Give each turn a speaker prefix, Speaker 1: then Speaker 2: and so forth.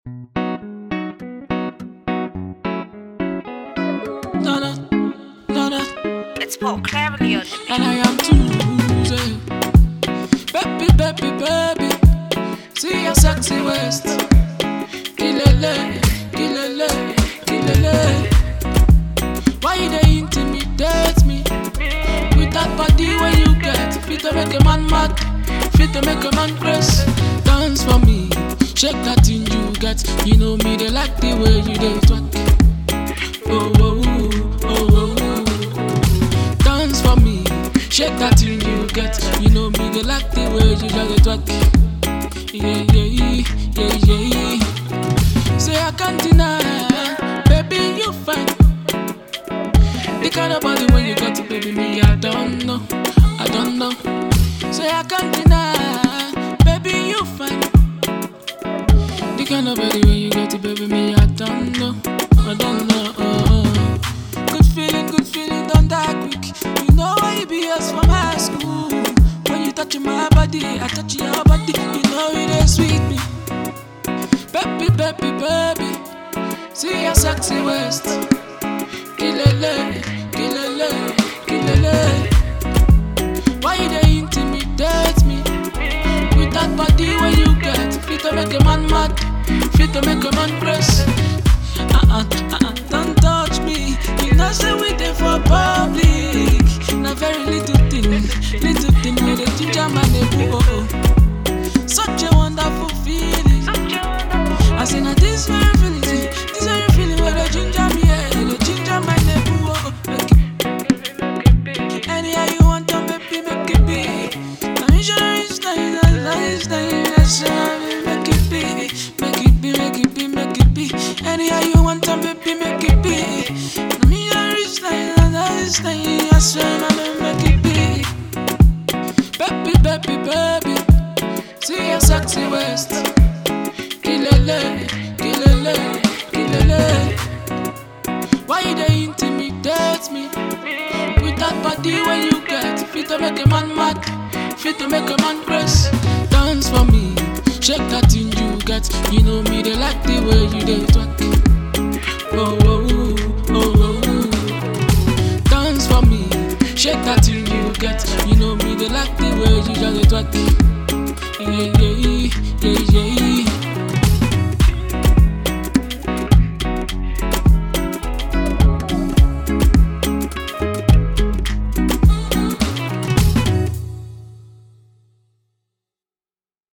Speaker 1: No, no, no, no.
Speaker 2: It's Paul Cleverly on the
Speaker 1: And I am too losing. Baby, baby, baby. See your sexy waist. Kilele, kilele, kilele. Why you they intimidate me? With that body where you get. Fit to make a man mad. Fit to make a man crazy. Dance for me. Shake that thing you get. You know me, they like the way you they twerk. Oh, oh, oh, oh, oh. Dance for me. Shake that thing you get. You know me, they like the way you just twerk. Yeah, yeah, yeah, yeah, yeah. Say I can't deny, baby, you fine. The kind of body when you got to baby me, I don't know, I don't know. Say I can't deny, baby, you fine. The kind of body when you got to baby me, I don't know, I don't know. Good feeling, good feeling, don't die quick. You know why you be us from high school. When you touch my body, I touch your body. You know it is sweet me. Baby, baby, baby. See your sexy waist. Kilele, kilele, kilele. Why you they intimidate me? With that body where you get Fit to make a man mad Fit to make a man crazy uh-uh, uh-uh, don't touch me You know say we there for public Na very little thing Little thing with a ginger man a boo oh, oh. Such a wonderful feeling I say now this very feeling see, This very feeling where the ginger me yeah, The ginger man a boo oh, oh. Make it Anyhow you want to baby, make it big. Now you sure it's nice, nice, nice, nice, nice. Make it big, make it big, make it big, make it big. Anyhow you want to baby, make it big. Now you sure it's nice, nice, nice, nice, make it big. Baby, baby, baby, see your sexy waist. Kilele, kilele, kilele. Why you they intimidate me? With that body when you get Fit to make a man mad Fit to make a man crazy Dance for me Shake that thing you get You know me, they like the way you they twerk Oh, oh, oh, oh, oh. Dance for me Shake that thing you get You know me, they like the way you just dey twerk